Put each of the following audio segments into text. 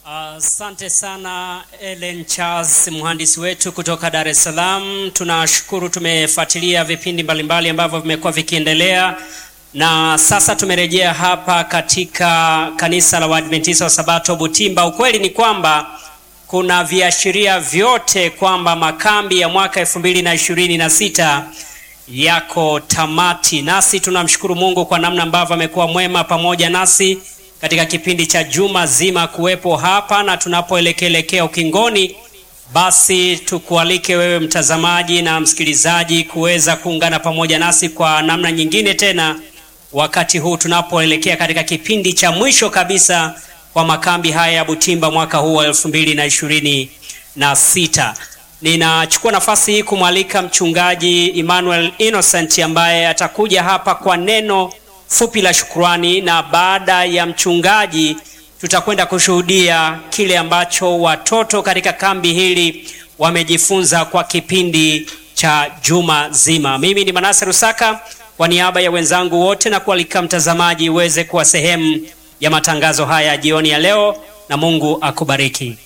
Asante uh, sana Ellen Charles, mhandisi wetu kutoka Dar es Salaam. Tunashukuru, tumefuatilia vipindi mbalimbali ambavyo vimekuwa vikiendelea, na sasa tumerejea hapa katika kanisa la Waadventista wa Sabato Butimba. Ukweli ni kwamba kuna viashiria vyote kwamba makambi ya mwaka elfu mbili na ishirini na sita yako tamati, nasi tunamshukuru Mungu kwa namna ambavyo amekuwa mwema pamoja nasi katika kipindi cha juma zima kuwepo hapa, na tunapoelekelekea ukingoni, basi tukualike wewe mtazamaji na msikilizaji kuweza kuungana pamoja nasi kwa namna nyingine tena, wakati huu tunapoelekea katika kipindi cha mwisho kabisa kwa makambi haya ya Butimba mwaka huu wa elfu mbili na ishirini na sita. Ninachukua nafasi hii kumwalika mchungaji Emmanuel Innocent ambaye atakuja hapa kwa neno fupi la shukrani, na baada ya mchungaji tutakwenda kushuhudia kile ambacho watoto katika kambi hili wamejifunza kwa kipindi cha juma zima. Mimi ni Manase Rusaka kwa niaba ya wenzangu wote na kualika mtazamaji uweze kuwa sehemu ya matangazo haya jioni ya leo, na Mungu akubariki.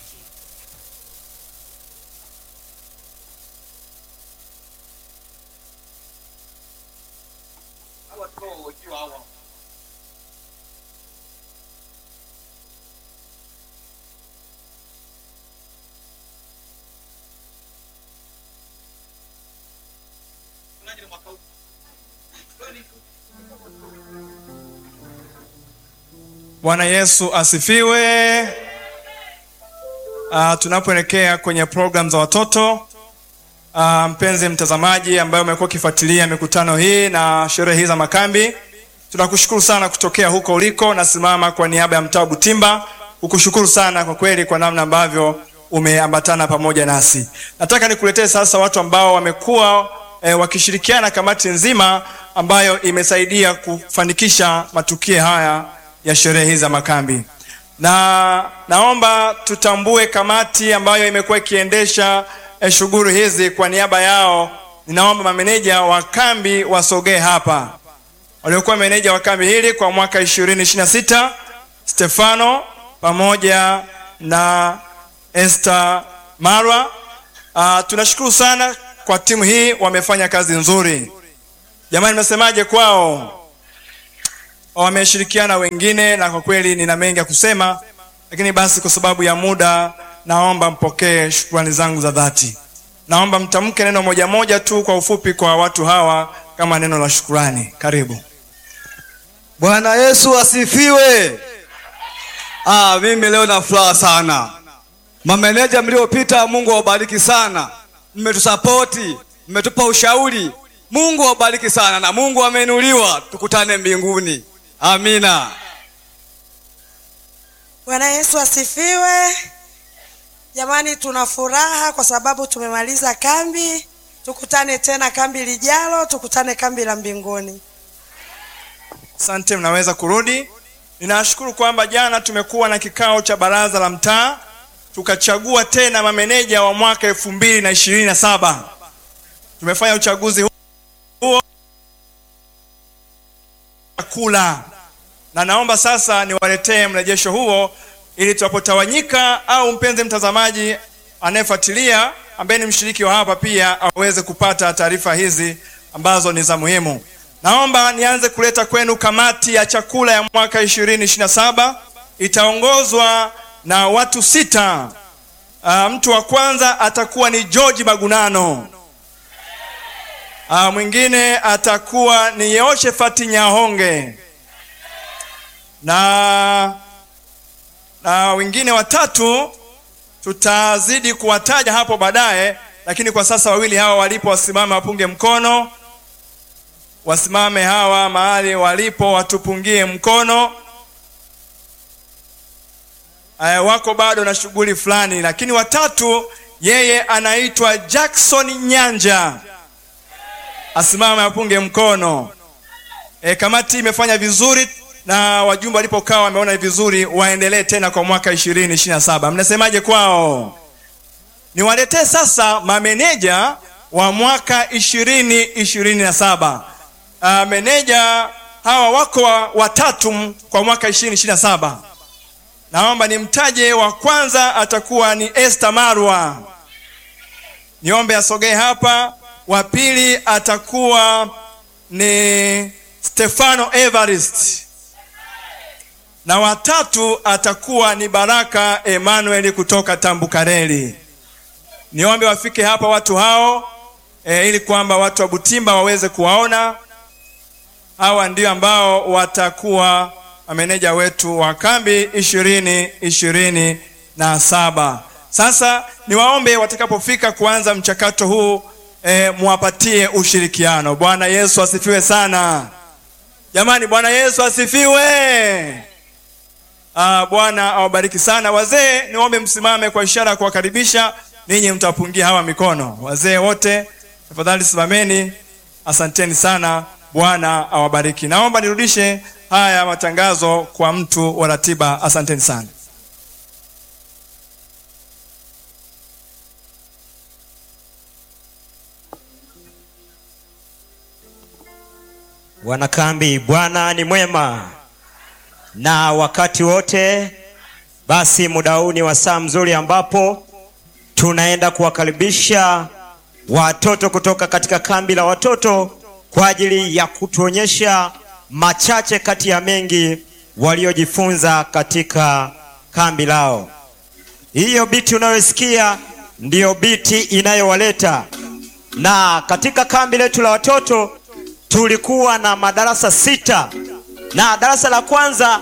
Bwana Yesu asifiwe. Uh, tunapoelekea kwenye program za watoto uh, mpenzi mtazamaji ambaye umekuwa ukifuatilia mikutano hii na sherehe hii za makambi, tunakushukuru sana kutokea huko uliko. Nasimama kwa niaba ya mtaa Butimba kukushukuru sana kwa kweli kwa namna ambavyo umeambatana pamoja nasi. Nataka nikuletee sasa watu ambao wamekuwa eh, wakishirikiana kamati nzima ambayo imesaidia kufanikisha matukio haya ya sherehe hizi za makambi, na naomba tutambue kamati ambayo imekuwa ikiendesha eh, shughuli hizi. Kwa niaba yao, ninaomba mameneja wa kambi wasogee hapa, waliokuwa meneja wa kambi hili kwa mwaka 2026 Stefano pamoja na Esther Marwa. Uh, tunashukuru sana kwa timu hii, wamefanya kazi nzuri. Jamani, mnasemaje kwao? wameshirikiana wengine, na kwa kweli nina mengi ya kusema, lakini basi kwa sababu ya muda, naomba mpokee shukrani zangu za dhati. Naomba mtamke neno moja moja tu kwa ufupi kwa watu hawa kama neno la shukrani. Karibu. Bwana Yesu asifiwe. Ah, mimi leo na furaha sana. Mameneja mliopita, Mungu awabariki sana, mmetusapoti, mmetupa ushauri. Mungu awabariki sana na Mungu ameinuliwa. Tukutane mbinguni. Amina. Bwana Yesu asifiwe. Jamani, tuna furaha kwa sababu tumemaliza kambi. Tukutane tena kambi lijalo, tukutane kambi la mbinguni. Asante, mnaweza kurudi. Ninashukuru kwamba jana tumekuwa na kikao cha baraza la mtaa tukachagua tena mameneja wa mwaka elfu mbili na ishirini na saba. Tumefanya uchaguzi huo kula na naomba sasa niwaletee mrejesho huo ili tunapotawanyika au mpenzi mtazamaji anayefuatilia ambaye ni mshiriki wa hapa pia aweze kupata taarifa hizi ambazo ni za muhimu. Naomba nianze kuleta kwenu kamati ya chakula ya mwaka 2027 itaongozwa na watu sita. Uh, mtu wa kwanza atakuwa ni George Magunano. Uh, mwingine atakuwa ni Yehoshafati Nyahonge na na wengine watatu tutazidi kuwataja hapo baadaye, lakini kwa sasa wawili hawa walipo wasimame wapunge mkono. Wasimame hawa mahali walipo watupungie mkono. Aya, wako bado na shughuli fulani, lakini watatu, yeye anaitwa Jackson Nyanja, asimame apunge mkono. E, kamati imefanya vizuri na wajumbe walipokaa wameona vizuri waendelee tena kwa mwaka 2027. Mnasemaje kwao? Niwaletee sasa mameneja wa mwaka 2027. Uh, meneja hawa wako watatu kwa mwaka 2027. naomba nimtaje wa kwanza atakuwa ni Esther Marwa. Niombe asogee hapa. Wa pili atakuwa ni Stefano Evarist na watatu atakuwa ni Baraka Emmanuel kutoka Tambukareli. Niombe wafike hapa watu hao e, ili kwamba watu wa Butimba waweze kuwaona. Hawa ndio ambao watakuwa mameneja wetu wa kambi ishirini ishirini na saba. Sasa niwaombe watakapofika kuanza mchakato huu e, muwapatie ushirikiano. Bwana Yesu asifiwe sana jamani, Bwana Yesu asifiwe. Ah, Bwana awabariki sana. Wazee, niombe msimame kwa ishara ya kuwakaribisha. Ninyi mtapungia hawa mikono. Wazee wote tafadhali simameni. Asanteni sana. Bwana awabariki. Naomba nirudishe haya matangazo kwa mtu wa ratiba. Asanteni sana. Wanakambi, Bwana ni mwema na wakati wote. Basi muda huu ni wasaa mzuri ambapo tunaenda kuwakaribisha watoto kutoka katika kambi la watoto kwa ajili ya kutuonyesha machache kati ya mengi waliojifunza katika kambi lao. Hiyo biti unayosikia ndiyo biti inayowaleta na katika kambi letu la watoto tulikuwa na madarasa sita na darasa la kwanza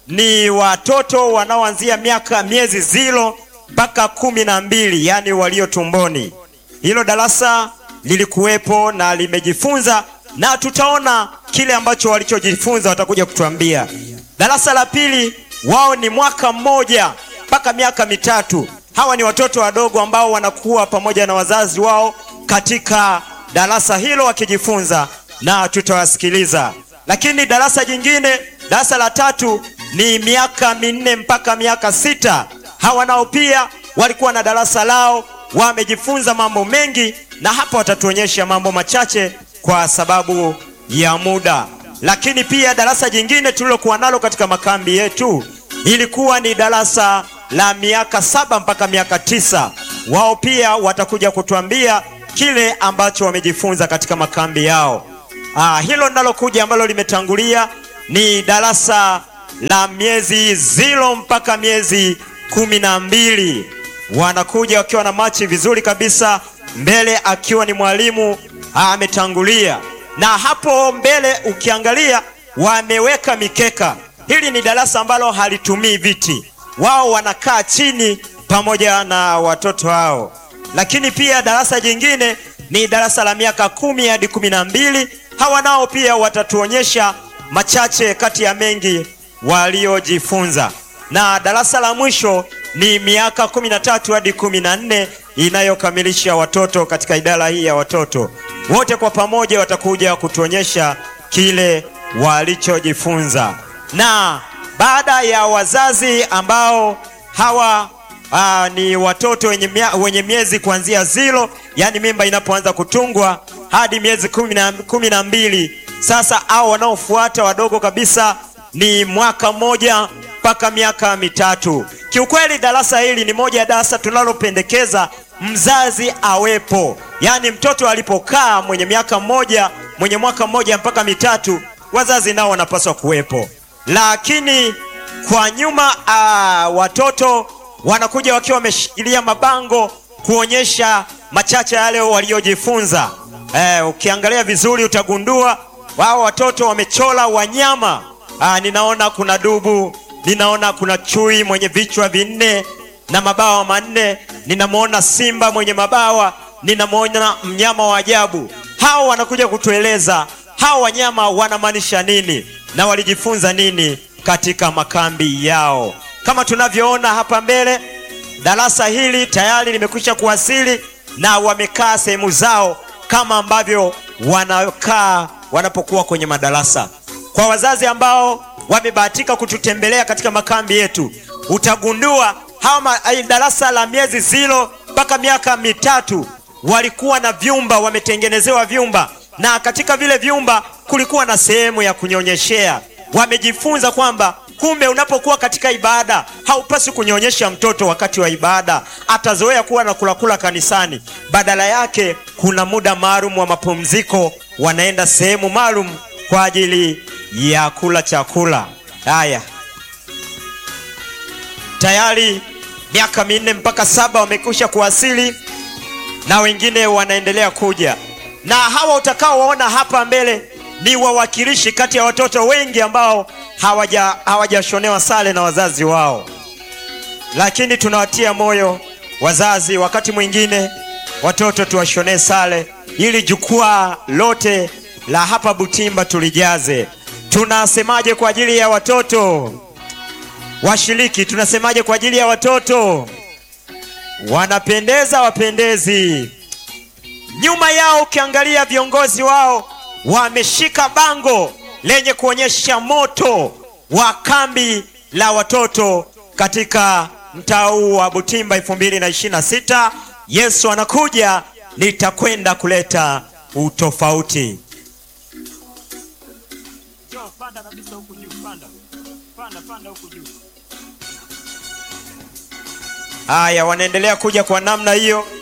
ni watoto wanaoanzia miaka miezi zilo mpaka kumi na mbili yaani walio tumboni. Hilo darasa lilikuwepo na limejifunza, na tutaona kile ambacho walichojifunza, watakuja kutuambia. Darasa la pili wao ni mwaka mmoja mpaka miaka mitatu. Hawa ni watoto wadogo ambao wanakuwa pamoja na wazazi wao katika darasa hilo wakijifunza, na tutawasikiliza. Lakini darasa jingine, darasa la tatu ni miaka minne mpaka miaka sita. Hawa nao pia walikuwa na darasa lao, wamejifunza mambo mengi, na hapa watatuonyesha mambo machache kwa sababu ya muda. Lakini pia darasa jingine tulilokuwa nalo katika makambi yetu ilikuwa ni darasa la miaka saba mpaka miaka tisa. Wao pia watakuja kutuambia kile ambacho wamejifunza katika makambi yao. Ah, hilo linalokuja ambalo limetangulia ni darasa la miezi zilo mpaka miezi kumi na mbili. Wanakuja wakiwa na machi vizuri kabisa, mbele akiwa ni mwalimu ametangulia, na hapo mbele ukiangalia wameweka mikeka. Hili ni darasa ambalo halitumii viti, wao wanakaa chini pamoja na watoto hao. Lakini pia darasa jingine ni darasa la miaka kumi hadi kumi na mbili. Hawa nao pia watatuonyesha machache kati ya mengi waliojifunza, na darasa la mwisho ni miaka kumi na tatu hadi kumi na nne inayokamilisha watoto katika idara hii ya watoto. Wote kwa pamoja watakuja kutuonyesha kile walichojifunza, na baada ya wazazi ambao hawa Aa, ni watoto wenye, mia, wenye miezi kuanzia zilo, yaani mimba inapoanza kutungwa hadi miezi kumi na, kumi na mbili. Sasa au wanaofuata wadogo kabisa ni mwaka mmoja mpaka miaka mitatu. Kiukweli darasa hili ni moja ya darasa tunalopendekeza mzazi awepo, yaani mtoto alipokaa mwenye miaka mmoja mwenye mwaka mmoja mpaka mitatu, wazazi nao wanapaswa kuwepo. Lakini kwa nyuma aa, watoto wanakuja wakiwa wameshikilia mabango kuonyesha machache yale waliojifunza. Eh, ukiangalia vizuri utagundua wao watoto wamechora wanyama. Ah, ninaona kuna dubu, ninaona kuna chui mwenye vichwa vinne na mabawa manne, ninamwona simba mwenye mabawa, ninamwona mnyama wa ajabu. Hao wanakuja kutueleza hao wanyama wanamaanisha nini na walijifunza nini katika makambi yao. Kama tunavyoona hapa mbele, darasa hili tayari limekwisha kuwasili na wamekaa sehemu zao kama ambavyo wanakaa wanapokuwa kwenye madarasa. Kwa wazazi ambao wamebahatika kututembelea katika makambi yetu, utagundua hawa darasa la miezi zilo mpaka miaka mitatu walikuwa na vyumba, wametengenezewa vyumba, na katika vile vyumba kulikuwa na sehemu ya kunyonyeshea. Wamejifunza kwamba kumbe unapokuwa katika ibada haupaswi kunyonyesha mtoto wakati wa ibada atazoea kuwa na kulakula kanisani badala yake kuna muda maalum wa mapumziko wanaenda sehemu maalum kwa ajili ya kula chakula haya tayari miaka minne mpaka saba wamekwisha kuwasili na wengine wanaendelea kuja na hawa utakaowaona hapa mbele ni wawakilishi kati ya watoto wengi ambao hawaja hawajashonewa sare na wazazi wao lakini tunawatia moyo wazazi wakati mwingine watoto tuwashonee sare ili jukwaa lote la hapa butimba tulijaze tunasemaje kwa ajili ya watoto washiriki tunasemaje kwa ajili ya watoto wanapendeza wapendezi nyuma yao ukiangalia viongozi wao wameshika bango lenye kuonyesha moto wa kambi la watoto katika mtaa huu wa butimba 226 yesu anakuja nitakwenda kuleta utofauti haya wanaendelea kuja kwa namna hiyo